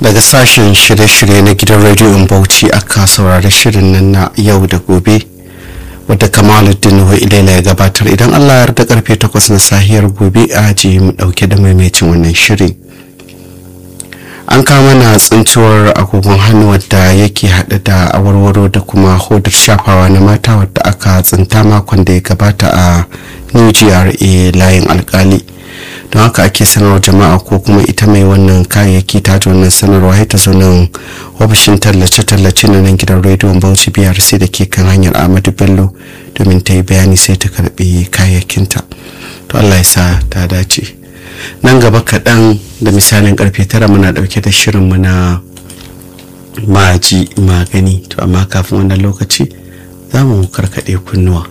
daga sashen shirye-shirye na gidan rediyon bauchi aka saurari shirin nan na yau da gobe wadda kamaluddin nuhu ilaila ya gabatar idan allah ya yarda karfe 8 na sahiyar gobe a ji mu dauke da maimacin wannan shiri an kama na tsinciwar agogon hannu wadda yake haɗe da awarwaro da kuma hodar shafawa na mata wadda aka tsinta makon da ya gabata a new gra layin alkali don haka ake sanarwa jama'a ko kuma ita mai wannan kayayyaki ta ji wannan sanarwa ta zo nan ofishin tallace-tallace na nan gidan rediyon bauchi biyar sai da ke kan hanyar ahmadu bello domin ta yi bayani sai ta karbi kayayyakinta to allah ya sa ta dace nan gaba kaɗan da misalin karfe tara muna ɗauke da shirinmu na maji magani to amma kafin wannan lokaci za mu karkaɗe kunnuwa